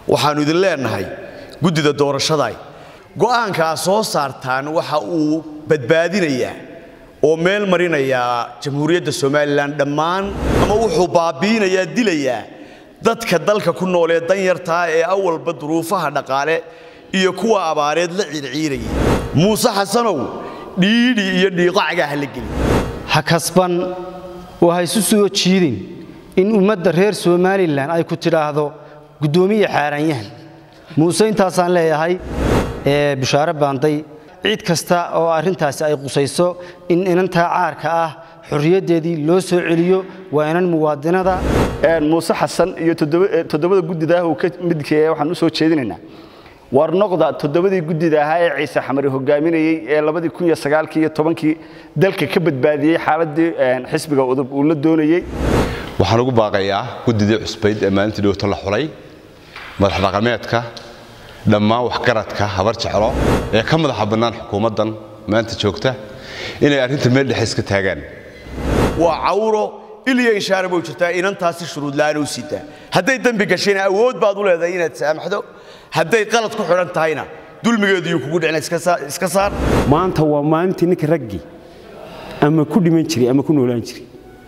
waxaannu idin leennahay guddida doorashaday go'aankaa soo saartaan waxa uu badbaadinayaa oo meel marinayaa jamhuuriyadda somalilan dhammaan ama wuxuu baabi'inayaa dilayaa dadka dalka ku nool ee danyartaa ee awalba duruufaha dhaqaale iyo kuwa abaareed la ciirciirayay muuse xasanow dhiidhi iyo dhiiqacgaa ha la geli ha kasban oo ha isu soo jiidin in ummadda reer somalilan ay ku tidhaahdo guddoomiye xaaraanyahan muuse intaasaan leeyahay ee bishaare baanday cid kasta oo arrintaasi ay qusayso in inantaa caarka ah xorriyaddeedii loo soo celiyo waa inan muwaadinada muuse xasan iyo toddobada guddidaah uu ka midkeeya waxaan u soo jeedinaynaa war noqda toddobadii guddida ahaa ee ciise xamari hogaaminayey ee labadii kun iyo sagaalkii iyo tobankii dalka ka badbaadiyey xaaladii xisbiga udub uu la doonayey waxaan ugu baaqayaa guddidii cusbayd ee maalintii dhowto la xulay madax dhaqameedka dhammaan waxgaradka habar jeclo ee ka madaxa bannaan xukuumaddan maanta joogta inay arrinta meel dhexe iska taagaan waa cawro iliya inshaara buu jirtaa inantaasi shuruudla'aan u sitaa hadday dembi gashayna awood baad u leedahay inaad saamaxdo hadday qalad ku xidhan tahayna dulmigeedu yuu kugu dhicina iska saar maanta waa maalintii ninka raggii ama ku dhiman jiray ama ku noolaan jiray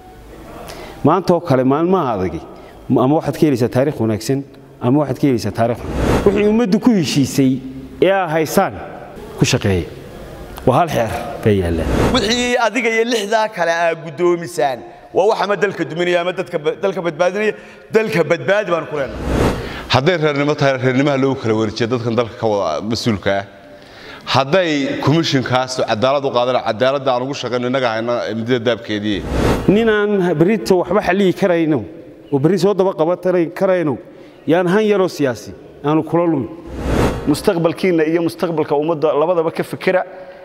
maantaoo kale maalmaha adagi ama waxaad ka helaysaa taarikh wanaagsan ama waxaad ka helaysaa taarikh xun wixii ummaddu ku heshiisay ee aa haysaan ku shaqeeya waa hal xeer bay yaallaan wixii adiga iyo lixdaa kale aa guddoomisaan waa wax ama dalka duminaya ama dalka badbaadinaya dalka badbaadi baan ku leenahay hadday reernimo tahay reernimaha loogu kala wareejiya dadkan dalka ka wada mas-uulka ah hadday komishinkaas cadaalad u qaadana cadaaladda aan ugu shaqayno innaga hayna midida daabkeedii ninaan berrito waxba xalliyi karayno oo berri soo daba qaban karayno yaan han yaroo siyaasi aanu kula lumin mustaqbalkiinna iyo mustaqbalka ummadda labadaba ka fikira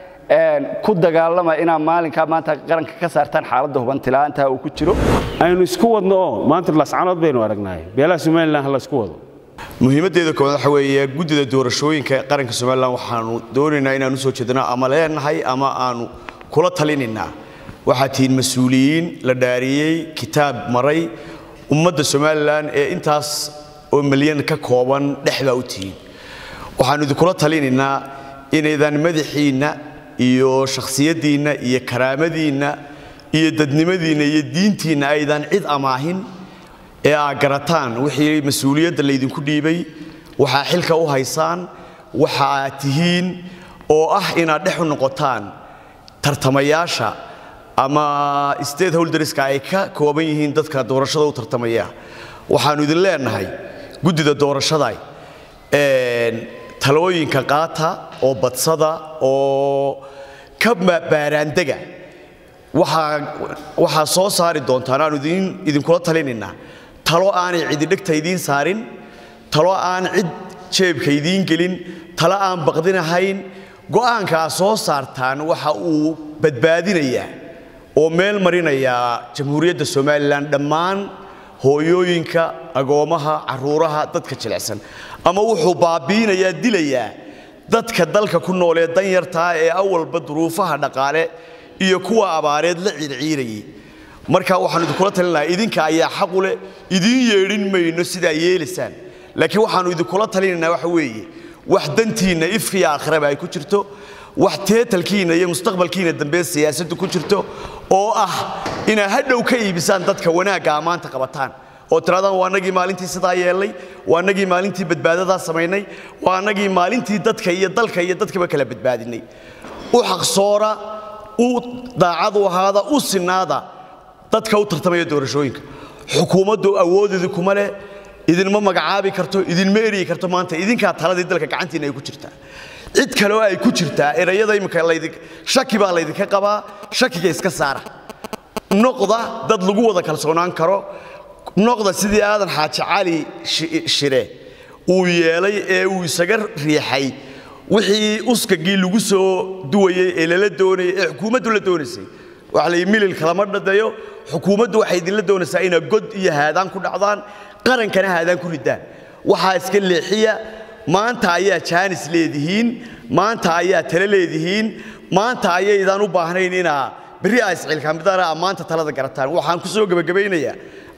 ku dagaalama inaad maalinkaa maanta qaranka ka saartaan xaaladda hubantila'aantaha uu ku jiro aynu isku wadno oo maanta lascanood baynu aragnaaye beelaha somalilan ha la isku wado muhiimaddeeda koowaad waxa weeye guddida doorashooyinka qaranka somalilan waxaanu doonaynaa inaan u soo jeednaa ama leenahay ama aanu kula talinaynaa waxaad tihiin mas-uuliyiin la dhaariyey kitaab maray ummadda somalilan ee intaas oo milyan ka kooban dhex baa u tihiin waxaannu idinkula talinaynaa inaydan madaxiinna iyo shakhsiyaddiinna iyo karaamadiinna iyo dadnimadiinna iyo diintiinna aydan cid amaahin ee aad garataan wixii mas-uuliyadda laydinku dhiibay waxaa xilka u haysaan waxa aad tihiin oo ah inaad dhex u noqotaan tartamayaasha ama state holderska ay ka kooban yihiin dadka doorashada u tartamaya waxaannu idin leennahay guddida doorashada talooyinka qaata oo badsada oo ka baaraandega waxaa soo saari doontaan aanu idinkula talinaynaa talo aanay cididhegta idiin saarin talo aan cid jeebka idiin gelin talo aan baqdinahayn go'aankaa soo saartaan waxa uu badbaadinayaa oo meel marinayaa jamhuuriyadda somalilan dhammaan hooyooyinka agoommaha carruuraha dadka jilicsan ama wuxuu baabi'inayaa dilayaa dadka dalka ku nool ee danyartaa ee awalba duruufaha dhaqaale iyo kuwa abaareed la ciirciirayay marka waxaanu idinkula talin lahaa idinka ayaa xaqu leh idiin yeedhin mayno sidaa yeelaysaan laakiin waxaannu idinkula talinaynaa waxa weeye wax dantiinna ifkiya aakhiraba ay ku jirto wax teetalkiinna iyo mustaqbalkiinna dambe siyaasaddu ku jirto oo ah inaad hadhow ka iibisaan dadka wanaagga ammaanta qabataan oo tiraadaan waa annagii maalintii sidaa yeellay waa annagii maalintii badbaadadaa samaynay waa annagii maalintii dadka iyo dalka iyo dadkaba kala badbaadinay u xaqsoora u daacad u ahaada u sinaada dadka u tartamaya doorashooyinka xukuumaddu awoodeedu kuma leh idinma magacaabi karto idinma eryi karto maanta idinkaa taladii dalka gacantiinna ay ku jirtaa cid kale oo ay ku jirtaa erayada imika shaki baa laydinka qabaa shakiga iska saara noqda dad lagu wada kalsoonaan karo noqda sidii aadan xaaji cali shire uu yeelay ee uu isaga riixay wixii uskagii lagu soo duwayey ee lala doonayay ee xukuumaddu la doonaysay waxa la milil kalama dhadayo xukuumaddu waxay idinla doonaysaa inaad god iyo haadaan ku dhacdaan qarankana haadaan ku ridaan waxaa iska leexiya maanta ayaa jaanis leedihiin maanta ayaa tale leedihiin maanta ayaydaan u baahnayn inaa berri aa isciilkaamidana maanta talada garataan waxaan ku soo gebagabaynayaa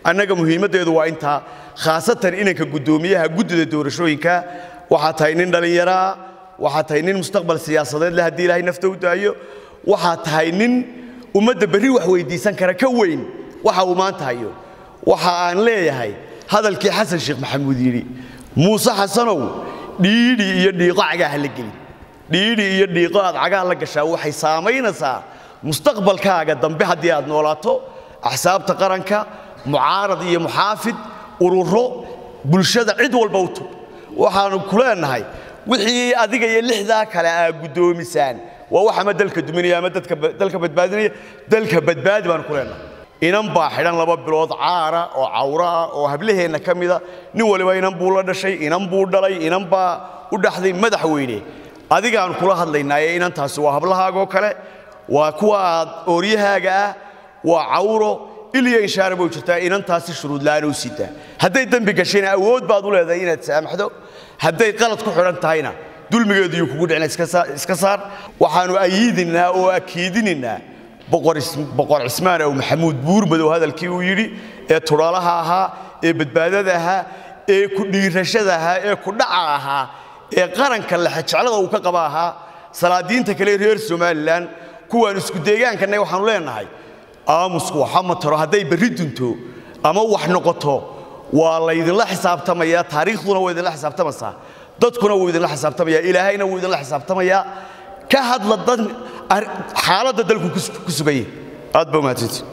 annaga muhiimaddeedu waa intaa khaasatan inanka guddoomiyaha guddida doorashooyinka waxaa tahay nin dhallinyaraa waxaa tahay nin mustaqbal siyaasadeed leh haddii ilaahay nafta u daayo waxaa tahay nin ummadda berri wax weydiisan kara ka weyn waxa uu maanta hayo waxa aan leeyahay hadalkii xasan sheekh maxamuud yidhi muuse xasanow dhiidhi iyo dhiiqo cagaha la gelin dhiidhi iyo dhiiqo aad cagaha la gashaa waxay saamaynaysaa mustaqbalkaaga dambe haddii aad noolaato axsaabta qaranka mucaarad iyo muxaafid ururo bulshada cid walba u tug waxaannu ku leenahay wixii adiga iyo lixdaa kale aa guddoomisaan waa wax ama dalka duminaya ama dalka badbaadinaya dalka badbaadi baanu ku leenahay inan baa xidhan laba bilood caara oo cawro ah oo hablaheenna ka mida nin waliba inan buu la dhashay inan buu dhalay inan baa u dhaxday madaxweyne adigaan kula hadlaynaaye inantaasi waa hablahaagoo kale waa kuwa aad ooryahaaga ah waa cawro iliya inshaara bay jirtaa inantaasi shuruud la'aan u sitaa hadday dembi gashayna awood baad u leedahay inaad saamaxdo hadday qalad ku xidhan tahayna dulmigeedu yuu kugu dhicina iska saar waxaannu ayiidinaa oo akiidinaynaa boqor cismaan ow maxamuud buurmadow hadalkii uu yidhi ee tudhaalaha ahaa ee badbaadada ahaa ee ku dhiirashada ahaa ee ku dhaca ahaa ee qaranka lexejeclada uu ka qaba ahaa salaadiinta kale reer somalilan kuwaan isku deegaankanay waxaannu leenahay aamusku waxa ma taro hadday berri dunto ama wax noqoto waa laydinla xisaabtamayaa taariikhduna waa idinla xisaabtamaysaa dadkuna wuu idinla xisaabtamayaa ilaahayna wuu idinla xisaabtamayaa ka hadla dad xaaladda dalku ku sugayay aad baa umahadsantii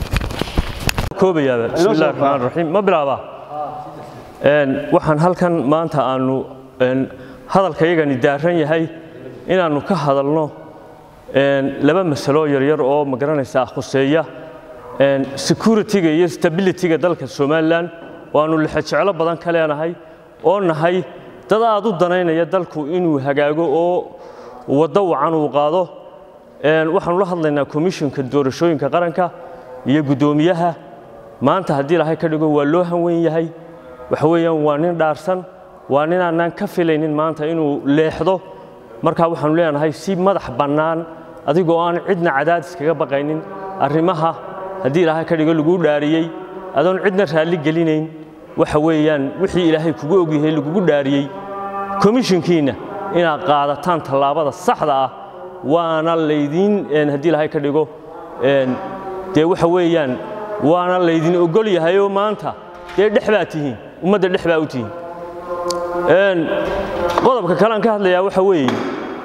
koobayaaba bismi illahi raxmaan raxiim ma bilaabaa waxaan halkan maanta aanu hadalkayagani daaran yahay inaannu ka hadalno laba masalo yaryar oo ma garanaysaa khuseeya security-ga iyo stability-ga dalka somalilan waannu lexejeclo badan ka leenahay oo nahay dad aad u danaynaya dalku inuu hagaago oo waddo wacan uu qaado waxaanu la hadlaynaa komishinka doorashooyinka qaranka iyo guddoomiyaha maanta haddii ilahay ka dhigo waa loo hanweyn yahay waxa weeyaan waa nin dhaarsan waa nin aanaan ka filaynin maanta inuu leexdo markaa waxaanu leenahay si madax bannaan adigoo aan cidna cadaadis kaga baqaynin arrimaha haddii ilaahay ka dhigo laguu dhaariyey adoon cidna raalli gelinayn waxa weeyaan wixii ilaahay kugu ogyahay lagugu dhaariyey komishinkiinna inaad qaadataan tallaabada saxda ah waana laydiin haddii ilaahay ka dhigo dee waxa weeyaan waana laydin ogol yahayoo maanta dee dhex baa tihiin ummadda dhex baa u tihiin qodobka kale aan ka hadlayaa waxa weeye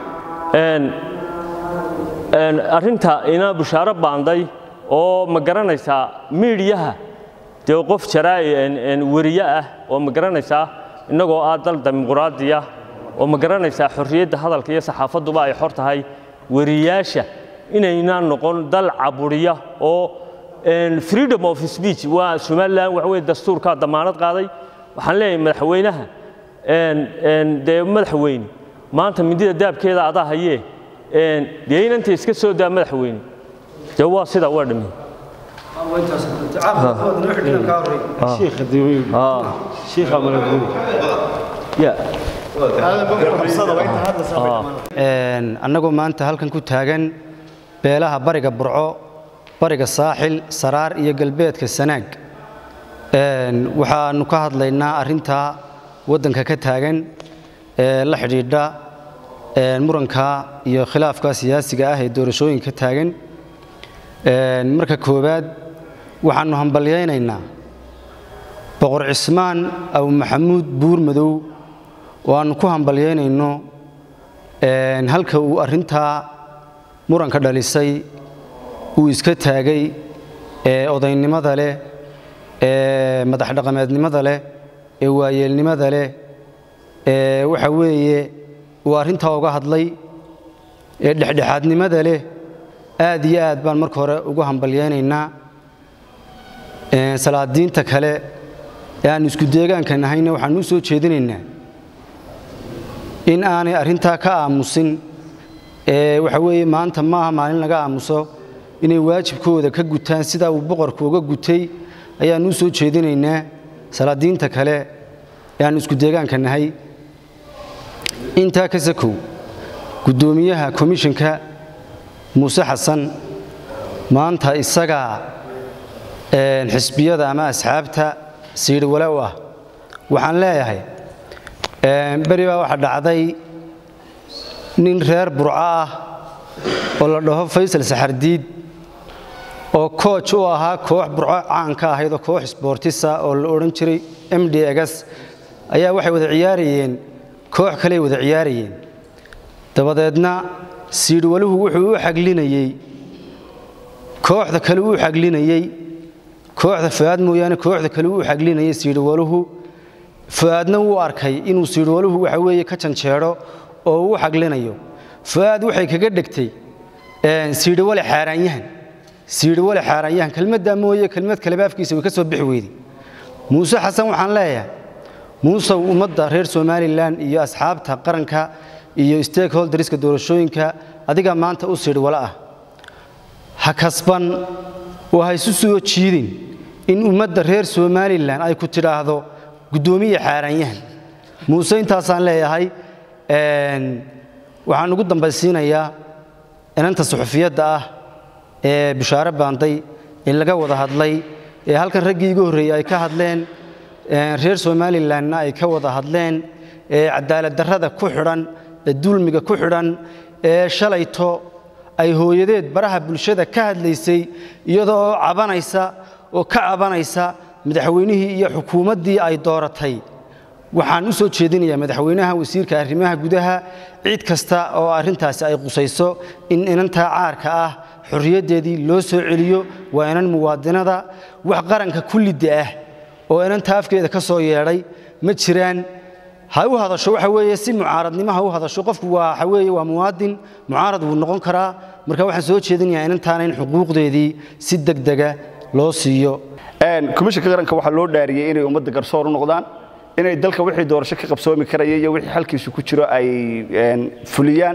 arrinta ina bushaaro baanday oo ma garanaysaa miidhiyaha dee qof jaraa'i weriye ah oo ma garanaysaa innagoo ah dal dimuquraadiya oo ma garanaysaa xorriyadda hadalka iyo saxaafadduba ay xor tahay weriyaasha inaynaan noqon dal caburiya oo freedom of speech waa somalilan waxa weye dastuurkaa damaanad qaaday waxaan leeyahay madaxweynaha dee madaxweyne maanta mindida daabkeeda adaa hayee dee inanta iska soo daa madaxweyne dee waa sidaa waa dhamin annagoo maanta halkan ku taagan beelaha bariga burco bariga saaxil saraar iyo galbeedka sanaag waxaannu ka hadlaynaa arrintaa waddanka ka taagan ee la xidhiidha muranka iyo khilaafka siyaasiga ah ee doorashooyinka taagan marka koowaad waxaannu hambalyaynaynaa boqor cismaan aw maxamuud buur madow oo aannu ku hambalyaynayno halka uu arrintaa muranka dhalisay uu iska taagay ee odaynimada leh ee madaxdhaqameednimada leh ee waayeelnimada leh ee waxa weeye uu arrintaa uga hadlay ee dhexdhexaadnimada leh aad iyo aad baan marka hore ugu hambalyaynaynaa salaadiinta kale ee aannu isku deegaanka nahayna waxaannu u soo jeedinaynaa in aanay arrintaa ka aamusin ee waxa weeye maanta maaha maalin laga aamuso inay waajibkooda ka gutaan sidaa uu boqorku uga gutay ayaannu u soo jeedinaynaa salaadiinta kale ee aannu isku deegaanka nahay intaa ka sakow guddoomiyaha komishinka muuse xasan maanta isagaa xisbiyada ama asxaabta siidhi walow ah waxaan leeyahay beri baa waxaa dhacday nin reer burco ah oo la dhaho faysal saxardiid oo kooj u ahaa koox burco caan ka ahayd oo koox sboortisa oo la odhan jiray m d gs ayaa waxay wada ciyaarayeen koox kaley wada ciyaarayeen dabadeedna siidhwaluhu wuxuu u xaglinayey kooxda kale uu xaglinayey kooxda fu'aad mooyaane kooxda kale uu xaglinayay siidhwaluhu fu'aadna wuu arkay inuu siidhwaluhu waxa weeye ka janjeedho oo uu xaglinayo fu'aad waxay kaga dhegtay siidhwale xaaraanyahan siidhwale xaaraanyahan kelmaddaa mooye kelmad kaleba afkiisa way ka soo bixi weyday muuse xasan waxaan leeyahay muusow ummadda reer somalilan iyo asxaabta qaranka iyo stakeholderska doorashooyinka adiga maanta u siidhwale ah ha kasban oo ha isu soo jiidin in ummadda reer somalilan ay ku tidhaahdo guddoomiye xaaraanyahan muuse intaasaan leeyahay waxaan ugu dambaysiinayaa inanta suxufiyadda ah ee bishaare baanday ee laga wada hadlay ee halkan raggii iga horreeyey ay ka hadleen reer somalilanna ay ka wada hadleen ee cadaaladdarrada ku xidhan ee dulmiga ku xidhan ee shalayto ay hooyadeed baraha bulshada ka hadlaysay iyadoo cabanaysa oo ka cabanaysa madaxweynihii iyo xukuumaddii ay dooratay waxaan u soo jeedinayaa madaxweynaha wasiirka arrimaha gudaha cid kasta oo arrintaasi ay qusayso in inantaa caarka ah xorriyaddeedii loo soo celiyo waa inan muwaadinada wax qaranka kullidda ah oo inanta afkeeda ka soo yeedhay ma jiraan ha u hadasho waxa weeye si mucaaradnimo ha u hadasho qofku waa waxa weeye waa muwaadin mucaarad wuu noqon karaa marka waxaan soo jeedinayaa inantaana in xuquuqdeedii si degdega loo siiyo komishanka qaranka waxaa loo dhaariyey inay ummadda garsoor u noqdaan inay dalka wixii doorasho ka qabsoomi karaya iyo wixii xalkiisu ku jiro ay fuliyaan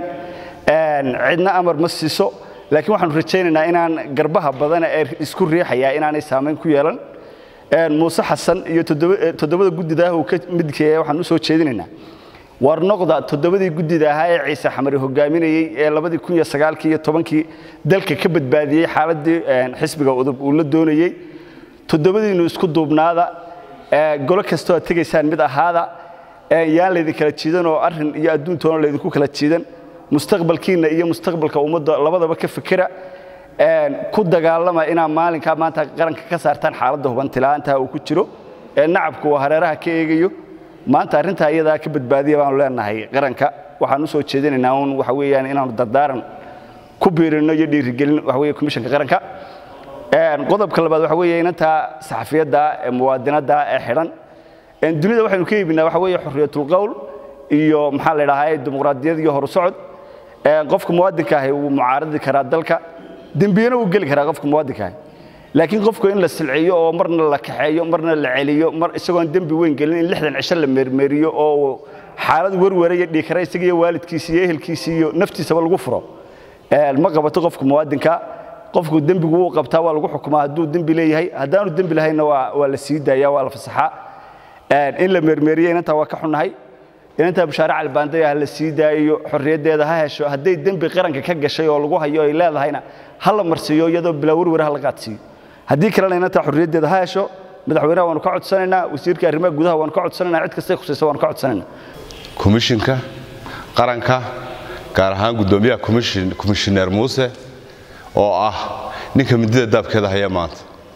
cidna amar ma siiso laakiin waxaanu rajaynaynaa inaan garbaha badan ee isku riixaya inaanay saamayn ku yeelan muuse xasan iyo toddobada guddida ah uu ka midkeeya waxaan u soo jeedinaynaa war noqda toddobadii guddida ahaa ee ciise xamari hogaaminayey ee labadii kun iyo sagaalkii iyo tobankii dalka ka badbaadiyey xaaladii xisbiga udub uu la doonayey toddobadiinu isku duubnaada golo kastoo aad tegaysaan mid ahaada yaan laydin kala jiidan oo arrin iyo adduuntoona laydinku kala jiidan mustaqbalkiinna iyo mustaqbalka ummadda labadaba ka fikira ku dagaalama inaad maalinkaa maanta qaranka ka saartaan xaaladda hubantila'aanta uu ku jiro ee nacabku uu hareeraha ka eegayo maanta arrintaa iyadaa ka badbaadiya baanu leenahay qaranka waxaan u soo jeedinaynaa un waxa weeyaan inaanu dardaaran ku biirino iyo dhiirigelin waxa weeye komishanka qaranka qodobka labaad waxa weeye inantaa saxafiyadda ee muwaadinadda ee xidhan dunida waxaynu ka iibinaa waxa weeye xorriyatul qowl iyo maxaa la idhahaa dimuqraadiyad iyo horusocod qofka muwaadinka ahi wuu mucaaradi karaa dalka dembiyana wuu geli karaa qofka muwaadinka ahi laakiin qofku in la silciyo oo marna la kaxeeyo marna la celiyo mar isagoon dembi weyn gelin in lixdan cisho la meermeeriyo oo xaalad werwaraya dhiikara isaga iyo waalidkiisa iyo ehelkiisa iyo naftiisaba lagu furo ma qabato qofka muwaadinka qofku dembigu wuu qabtaa waa lagu xukumaa hadduu dembi leeyahay haddaanu dembi lahaynna waa la sii daaya waa la fasaxaa in la meermeeriyo inantaa waa ka xunnahay inantaa bashaare calbaandaya ha la sii daayo xorriyaddeeda ha hesho hadday dembi qaranka ka gashay oo lagu hayo ay leedahayna ha la marsiiyo iyadoo bilaa werware ha la qaadsiiyo haddii kalena inantaa xorriyaddeeda ha hesho madaxweynaha waanu ka codsanaynaa wasiirka arrimaha gudaha waanu ka codsanaynaa cid kastay khusaysa waanu ka codsanaynaa komishinka qaranka gaar ahaan guddoomiyaha komishineer muuse oo ah ninka midida daabkeeda haya maanta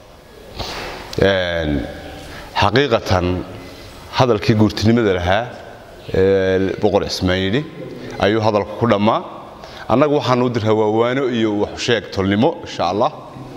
xaqiiqatan hadalkii guurtinimada lahaa boqor cismaan yidhi ayuu hadalku ku dhammaa annagu waxaan u dirhaa waawaano iyo waxsheeg tolnimo insha allah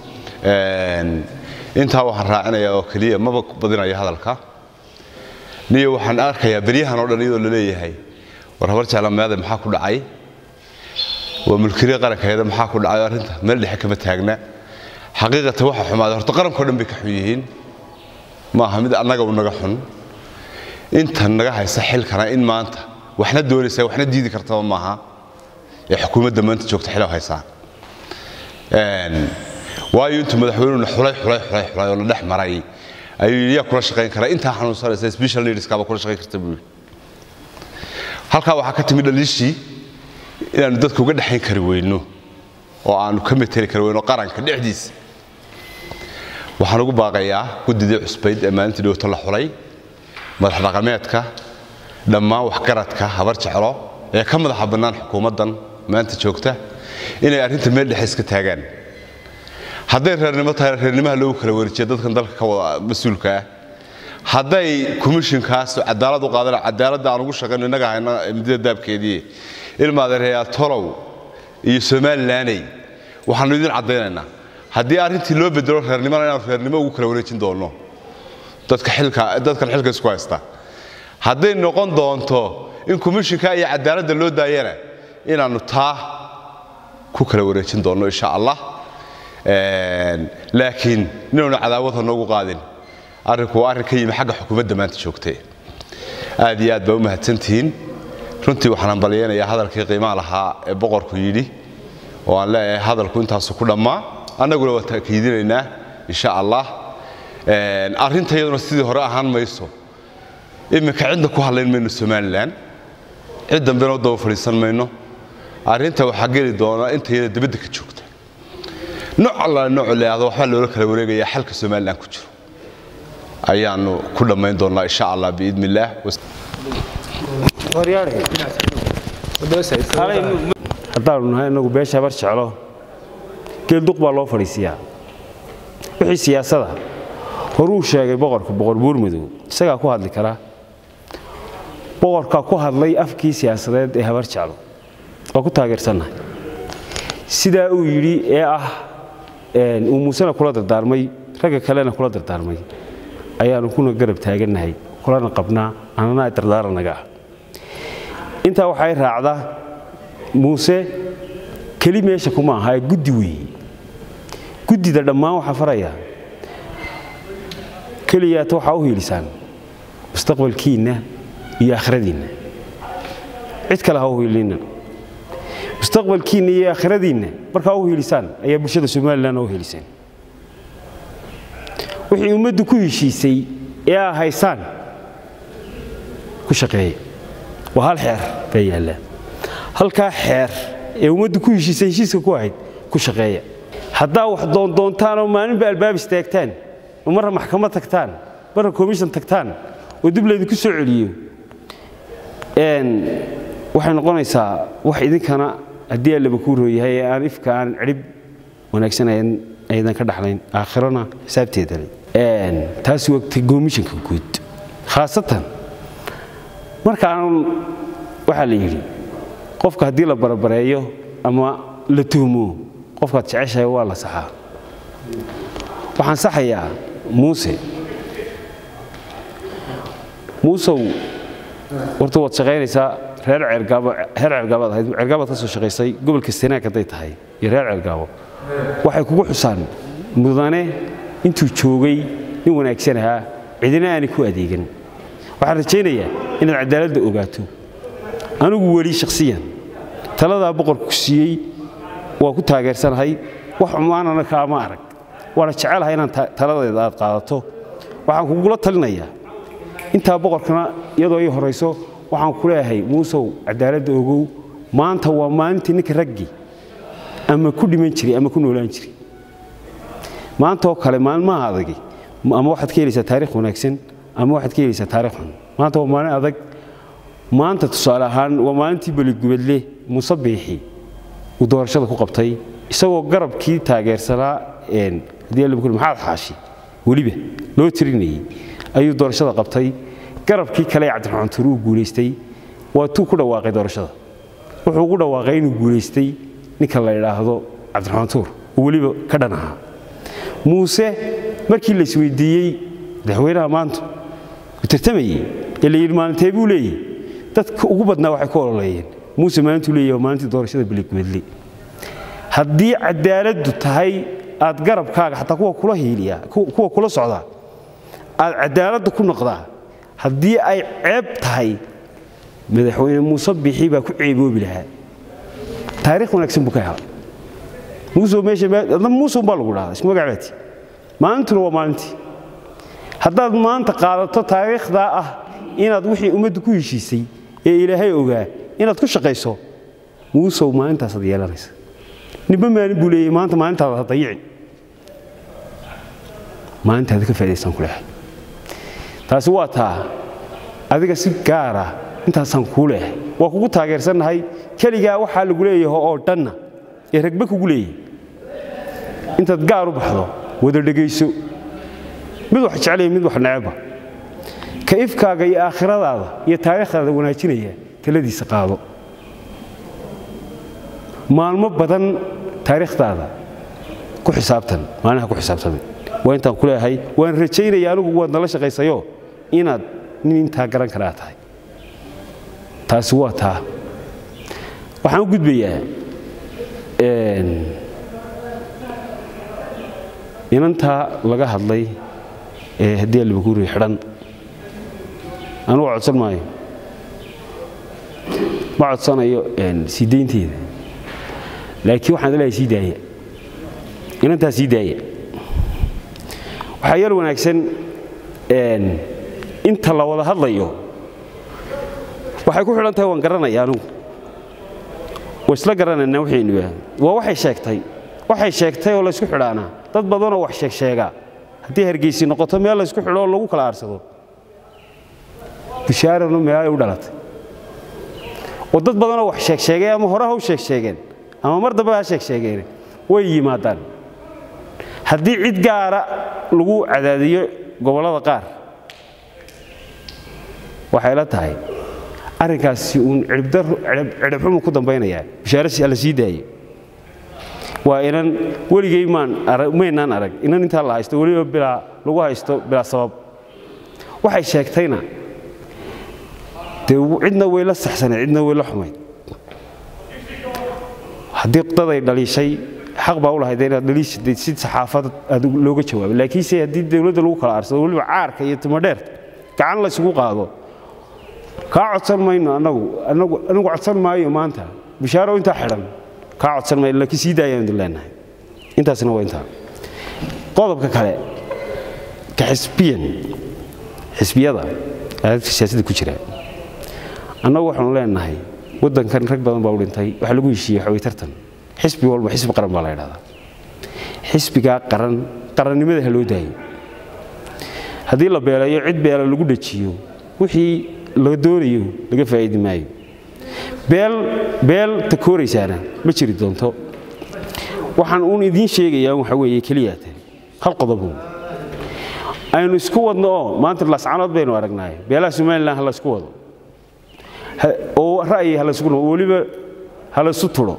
intaa waxaan raacinayaa oo keliya maba badinaya hadalka niyo waxaan arkayaa beryahan oo dhan iyadoo la leeyahay war habar jeclamaade maxaa ku dhacay waa mulkiriya qarankeeda maxaa ku dhacay arrinta meel dhexe kama taagna xaqiiqatan waxa xumaaday horta qarankao dhan bay ka xun yihiin ma aha mid annaga u naga xun intan naga haysa xilkana in maanta waxna doonaysa waxna diidi kartaba maaha ee xukuumadda maanta joogta xilo haysaan waayo intuu madaxweynuhuna xulay xulay xulay xulay oo la dhex maray ayuu yidhi yaa kula shaqayn kara intaa xanuunsanaysa special needskaaba kula shaqayn karta buu yidhi halkaa waxaa ka timi dhaliishii inaannu dadka uga dhexayn kari weyno oo aanu ka meteli kari weyno qaranka dhexdiisa waxaan ugu baaqayaa guddidii cusbayd ee maalintii dhowto la xulay madax dhaqameedka dhammaan waxgaradka habar jeclo ee ka madaxa bannaan xukuumaddan maanta joogta inay arrinta meel dhexe iska taagaan hadday reernimo tahay reernimaha loogu kala wareejiya dadkan dalka ka wada mas-uulka ah hadday komishinkaas cadaalad u qaadan cadaaladda aan ugu shaqayno innaga hayna midida daabkeedii ilmaadeereyaa tolow iyo somalilaney waxaanu idin caddaynaynaa haddii arrintii loo bedelo reernimona inaanu reernimo ugu kala wareejin doonno dadka xilka dadkan xilka isku haysta hadday noqon doonto in komishinka iyo cadaaladda loo daayana inaannu taa ku kala wareejin doonno insha allah laakiin inaanu cadaawad ha noogu qaadin arrinku waa arrin ka yimi xagga xukuumadda maanta joogtay aad iyo aad baa u mahadsantihiin runtii waxaan hambalyaynayaa hadalkii qiimaha lahaa ee boqorku yidhi oo aan leeyahay hadalku intaasu ku dhammaa annaguna waa taakiidinaynaa insha allah arrinta iyaduna sidii hore ahaan mayso iminka cidda ku hadlayn mayno somalilan cid dambena u daba fadhiisan mayno arrinta waxaa geli doona inta iyada dibadda ka joogta nooc alla nooc leeahdo waxbaa loola kala wareegayaa xalka somalilan ku jiro ayaanu ku dhammayn doonnaa insha allah biidni illaah haddaanu nahay inagu beesha habar jeclo geelduq baa loo fadhiisiyaa wixii siyaasada horuu sheegay boqorka boqor buurmadow isagaa ku hadli karaa boqorkaa ku hadlay afkii siyaasadeed ee habar jeclo waa ku taageersannahay sidaa uu yidhi ee ah uu muusena kula dardaarmay ragga kalena kula dardaarmay ayaanu kuna garab taagannahay kulana qabnaa annana dardaaranaga ah intaa waxay raacda muuse keli meesha kuma aha ee guddi weeye guddida dhammaan waxaa farayaa keliyaata waxaa u hiilisaan mustaqbalkiinna iyo aakhiradiinna cid kale ha u hiilinina mustaqbalkiinna iyo aakhiradiinna markaa u hiilisaan ayaa bulshada somalilan u hiiliseen wixii ummaddu ku heshiisay ee aa haysaan ku shaqeeya waa hal xeer baa yaallaa halkaa xeer ee ummaddu ku heshiisay heshiiska ku ahayd ku shaqeeya haddaa wax doondoontaan oo maalinba albaab istaagtaan oo marra maxkamad tagtaan marra komishan tagtaan oo dib laydinku soo celiyo waxay noqonaysaa wax idinkana haddii allaba kuu rooyahay ee aan ifka aan cidhib wanaagsan aydan ka dhaxlayn aakhirana xisaabteeda le taasi wagtay komishanka guud khaasatan markaan waxaa la yidhi qofka haddii la barabareeyo ama la tuhmo qofkaad jeceshahay waa la saxaa waxaan saxayaa muuse muusow horta waad shaqaynaysaa reer ceergaabo reer ceergaabaad ahayd ceergaabaad ka soo shaqaysay gobolka sanaag hadday tahay iyo reer ceergaabo waxay kugu xusaan mudane intuu joogay nin wanaagsan ahaa cidina aanay ku adeegan waxaan rajaynayaa inaad cadaaladda ogaato anigu weli shakhsiyan taladaa boqorku siiyey waa ku taageersanahay wax xumaanana kaama arag waana jecelahay inaan taladeeda aad qaadato waxaan kugula talinayaa intaa boqorkana iyadoo ii horayso waxaan ku leeyahay muusow cadaaladda ogow maanta waa maalintii ninka raggii ama ku dhiman jiray ama ku noolaan jiray maantaoo kale maalmaha adagi ama waxaad ka helaysaa taarikh wanaagsan ama waxaad ka helaysaa taarikh xun maanta waa maalin adag maanta tusaale ahaan waa maalintii beligubadle muuse biixi uu doorashada ku qabtay isagoo garabkii taageersanaa haddii alla bukuri maxaad xaashi weliba loo tirinayey ayuu doorashada qabtay garabkii kale ee cabdiraxmaan tuur uu guulaystay waa tuu ku dhawaaqay doorashada wuxuu ugu dhawaaqay inuu guulaystay ninka la idhaahdo cabdiraxmaan tuur oo weliba ka dhan ahaa muuse markii la isweydiiyey madaxweynaha maanta uu tartamayey ee la yidhi maalintee buu leeyahy dadka ugu badnaa waxay ku ololeeyeen muuse maalintuu leeyahy waa maalintii doorashada beligubadle haddii cadaaladdu tahay aad garabkaaga xataa kuwa kula hiiliya kuwa kula socdaa aad cadaaladda ku noqdaa haddii ay ceeb tahay madaxweyne muuse bixi baa ku ceeboobi lahaa taarikh wanaagsan buu ka helay muuse meesha muuse umbaa lagu dhahdaa isku magac baati maalintuna waa maalintii haddaad maanta qaadato taariikhdaa ah inaad wixii ummaddu ku heshiisay ee ilaahay ogaa inaad ku shaqayso muusow maalintaasaad yeelanaysa ninba maalin buu leeyahy maanta maalintaada ha dayici maalintaada ka faa'idaystaan ku leehay taasi waa taa adiga si gaara intaasaan kuu leehay waa kugu taageersannahay keligaa waxaa lagu leeyahay oo dhanna ee ragbe kugu leeyahay intaad gaar u baxdo wada dhegayso mid wax jeclaya mid wax necebba ka ifkaaga iyo aakhiradaada iyo taariikhdaada wanaajinaya taladiisa qaado maalmo badan taariikhdaada ku xisaabtan maalinaha ku xisaabtamay waa intaan ku leeyahay waan rajaynaya anigu waad nala shaqaysayo inaad nin intaa garan karaa tahay taasi waa taa waxaan u gudbayaa inantaa laga hadlay ee haddii albaguuri xidhan anugu codsan maayo ma codsanayo sii daynteeda laakiin waxaan leeyahay sii daaya inantaa sii daaya waxaa yar wanaagsan inta la wada hadlayo waxay ku xidhan tahay waan garanaya anugu wa isla garanaynaa waxaynu yahay waa waxay sheegtay waxay sheegtay oo laysku xidhaanaa dad badanoo wax sheegsheegaa haddii hargeysi noqoto meel laysku xidho oo lagu kala aarsado bishaaranu meelay u dhalatay oo dad badanoo wax sheegsheegay ama hore ha u sheegsheegeen ama mar dambe ha sheegsheegeen way yimaadaan haddii cid gaara lagu cadaadiyo gobollada qaar waxay la tahay arrinkaasi uun cidhibxumu ku dambaynayaa bishaarasi alla sii daayey waa inan weligay maynaan arag inan intaa la haysto weliba bilaa lagu haysto bilaa sabab waxay sheegtayna dee cidna way la saxsanayd cidna way la xumayd haddii daday dhaliishay xaq baa u lahayd inaad dhaliishaday si saxaafad aad looga jawaabo laakiinse haddii dowladda lagu kala aarsado weliba caarka iyo timadheerta gacan laysugu qaado kaa codsan mayno annagu anigu codsan maayo maanta bishaaro intaa xidhan kaa codsan mayno laakiin sii daayaan idin leenahay intaasina waa intaa qodobka kale ka xisbiyan xisbiyada aadadka siyaasadda ku jira annagu waxaanu leenahay waddankan rag badan baa u dhintay waxaa lagu heshiiyey waxaway tartan xisbi walba xisbi qaran baa la ydhahdaa xisbigaa qaran qarannimada ha loo daayo haddii la beelayo cid beela lagu dhajiyo wixii la doonayo laga faa'iidi maayo beel beel takooraysaana ma jiri doonto waxaan uun idiin sheegayaa waxa weeye keliyaate hal qodobu aynu isku wadno oo maanta lascanood baynu aragnaaye beelaha somalilan ha laysku wado oo ra'yi ha laysku oo weliba ha laysu tulo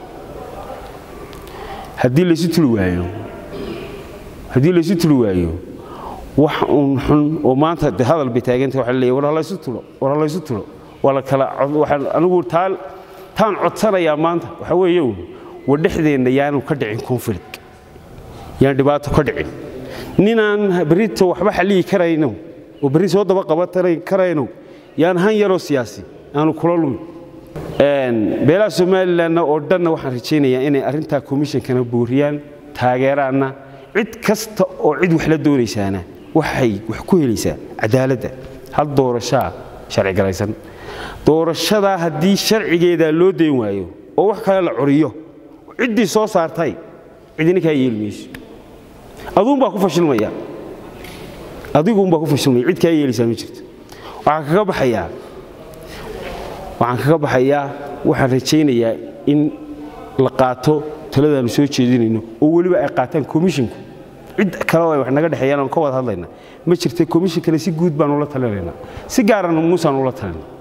haddii laysu tuli waayo haddii laysu tuli waayo wax uun xun oo maanta de hadal bay taagantay waxa leeyahay war ha laysu tulo war ha laysu tulo waa la kala waxaan anigu taa taan codsanayaa maanta waxa weeye uun war dhexdeenna yaanu ka dhicin conflict yaan dhibaato ka dhicin ninaan berrito waxba xalliyi karayno oo berri soo daba qaban karayno yaan han yaroo siyaasi aanu kula lumin beelaha somalilanna oo dhanna waxaan rajaynayaa inay arrintaa komishankana booriyaan taageeraanna cid kasta oo cid wax la doonaysaana waxay wax ku helaysaa cadaaladda hal doorashaa sharcigalaysan doorashadaa haddii sharcigeedaa loo dayn waayo oo wax kale la curiyo ciddii soo saartay cidina kaa yeeli mayso aduunbaa ku fashilmaya adiguunbaa ku fashilmaya cid kaa yeelaysaa ma jirto waxaan kaga baxayaa waxaan kaga baxayaa waxaan rajaynayaa in la qaato taladaannu soo jeedinayno oo weliba ay qaataan komishinku cid kale oo ay wax naga dhexeeyaan oon ka wada hadlayna ma jirta komishinkana si guud baanu la talinaynaa si gaarana muusaan ula talina